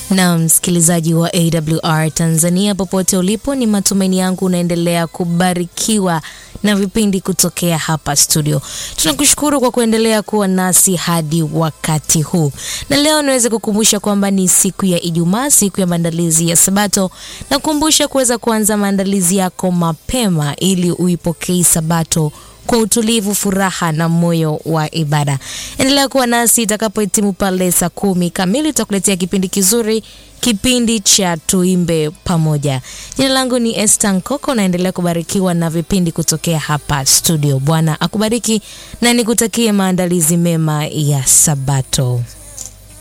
Na msikilizaji wa AWR Tanzania popote ulipo, ni matumaini yangu unaendelea kubarikiwa na vipindi kutokea hapa studio. Tunakushukuru kwa kuendelea kuwa nasi hadi wakati huu, na leo niweze kukumbusha kwamba ni siku ya Ijumaa, siku ya maandalizi ya Sabato, na kukumbusha kuweza kuanza maandalizi yako mapema ili uipokee Sabato kwa utulivu, furaha na moyo wa ibada. Endelea kuwa nasi itakapohitimu pale saa kumi kamili, tutakuletea kipindi kizuri, kipindi cha tuimbe pamoja. Jina langu ni Esther Nkoko, naendelea kubarikiwa na vipindi kutokea hapa studio. Bwana akubariki na nikutakie maandalizi mema ya Sabato.